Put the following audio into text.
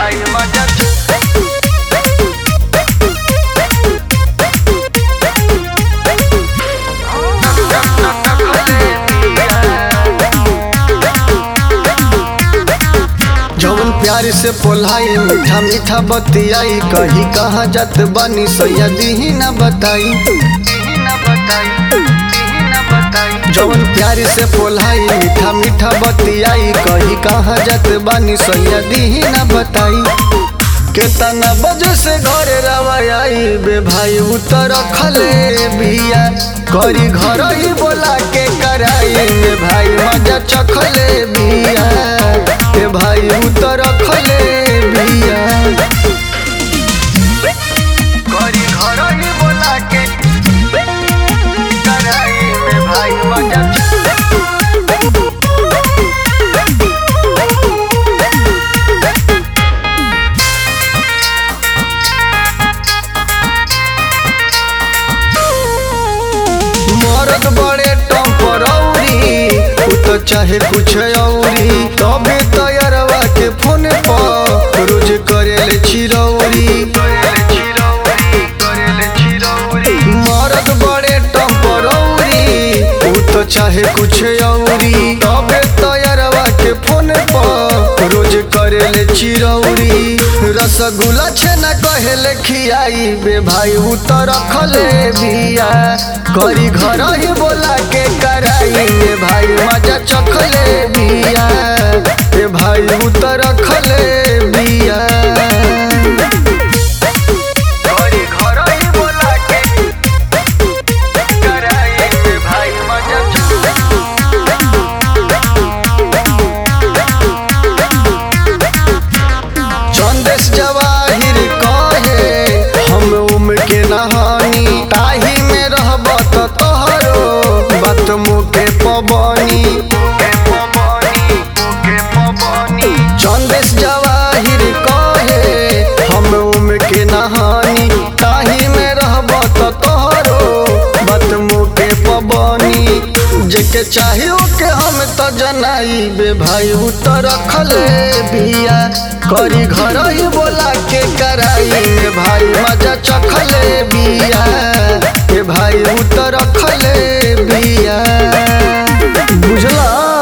भाई मजा जवन प्यार से पोलाई मीठा मीठा बतियाई कही कहाँ जात बानी सैया दीही ना बताई न बताई न बताई जवन प्यार से पोलाई मीठा मीठा बतियाई कही कहाँ जात बानी सैया दीही ना बताई केतना बजे से घरे रवाई बे भाई उतर खले बिया करी घर ही बोला के कराई बे भाई मजा चखले बिया ए भाई उतर खले बिया करी घर ही बोला के कराई में भाई मजा मरद बड़े टम्परौरी उ तो चाहे कुछ औरी तबे तैयारवा के फोन पर रोज करेले चिरौरी करेले चिरौरी करेले चिरौरी मरद बड़े टम्परौरी उ तो चाहे कुछ औरी तबे तैयारवा के फोन पर रोज करेले चिरौरी रसगुल्ला छेना कहेले खियाई बे भाई उ तो रखले बिया करी घर ही बोला के कराई बे भाई मजा चखले बिया ए भाई उ तो रखले बिया करी घर ही बोला के कराई में भाई मजा चंदेश जवाहिर कहे हम उम्र के नहानी ताही में रहब त तोहरो बात मुके पबनी के पवनी के पवनी चंदेश जवाहिर कहे हम उम्र के नहानी ताही में रहब त तोहरो बात मुके पबनी जेके चाहियो के हम त जनाई बे भाई उ त रखले बिया करी घर ही बोला के कराई बे भाई मजा चखले बिया ए भाई उ त रखले बिया बुझला